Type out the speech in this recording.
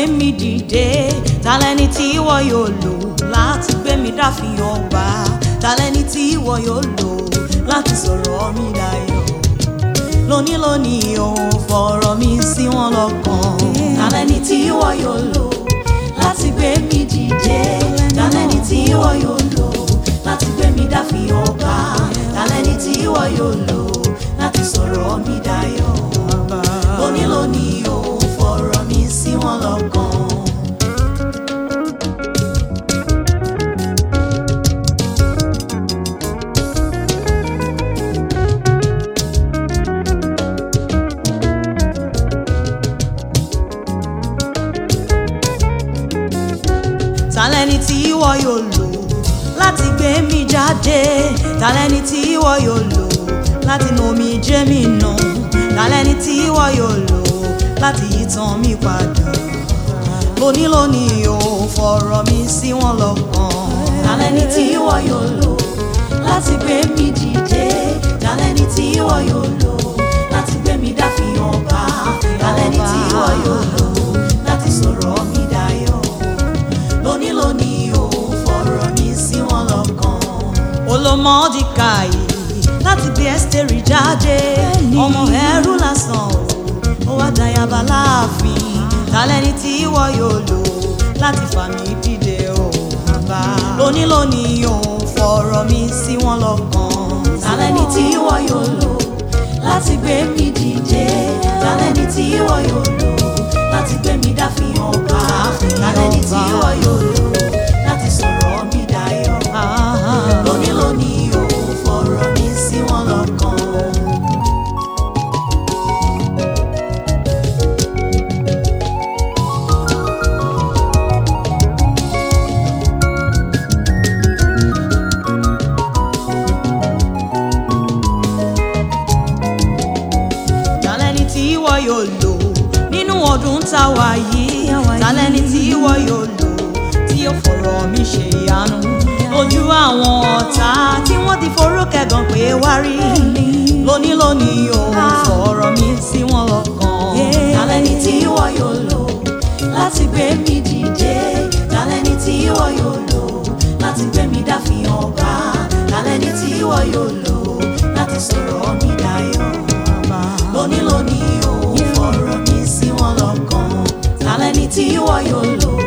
mi dìde talẹ́ni tí ìwọ yóò lò láti gbé mi dáfin ọba talẹ́ni tí ìwọ yóò lò láti sọ̀rọ̀ mi dayọ̀ lónìí lónìí òun fọ̀rọ̀ mi sí wọn lọ́kàn talẹ́ni tí ìwọ yóò lò láti gbé mi dìde talẹ́ni tí ìwọ yóò lò láti gbé mi dáfin ọba talẹ́ni tí ìwọ yóò lò láti sọ̀rọ̀ mi dayọ̀ lónìí lónìí òun fọ̀rọ̀ mi sí wọn lọ́kàn. talẹ́ni tí ìwọ yóò lò láti gbé mi jáde talẹ́ni tí ìwọ yóò lò láti nu omi jẹ́ mi nù talẹ́ni tí ìwọ yóò lò láti yí tàn mí padà lónìí lónìí ò fọ̀rọ̀ mi sí wọn lọ́kàn talẹ́ni tí ìwọ yóò lò láti gbé mi dìde talẹ́ni tí ìwọ yóò lò láti gbé mi dáfin ọba talẹ́ni tí ìwọ yóò lò láti sọ̀rọ̀ mi dayọ̀ lónìí lónìí ò fọ̀rọ̀ mi sí wọn lọ́kàn. olomọdìkàì láti bí ẹ́sítẹ́rì jáde ọmọ ẹrú lásán o ó wá dayaba láàfin talẹ́ni tí ìwọ yóò lò láti fà mí dìde o bàbá. lónìí lónìí ò fọ̀rọ̀ mi sí wọn lọ́kàn. talẹ́ni tí ìwọ yóò lò láti gbé mi dìde talẹ́ni tí ìwọ yóò lò láti gbé mi dáfin ọba talẹ́ni tí ìwọ yóò lò láti sọ̀rọ̀ mi dayọ̀ lónìí lónìí ò fọ̀rọ̀ mi sí wọn lọ́kàn. talẹ́ni tí ìwọ yóò lò nínú ọdún tá a wà yìí talẹ́ni tí ìwọ yóò lò tí yóò fọ̀rọ̀ mi ṣe ìyanu lójú àwọn ọ̀tá tí wọ́n ti forúkẹ̀gàn pé wá rí lónìí lónìí ò fọ̀rọ̀ mi sí wọn lọ́kàn talẹ́ni tí ìwọ yóò lò láti gbé mi dìde talẹ́ni tí ìwọ yóò lò láti gbé mi dáfin ọba talẹ́ni tí ìwọ yóò lò láti sọ̀rọ̀ mi dayọ̀ lónìí lónìí ò fọ̀rọ̀ mi sí wọn lọ́kàn talẹ́ni tí ìwọ yóò lò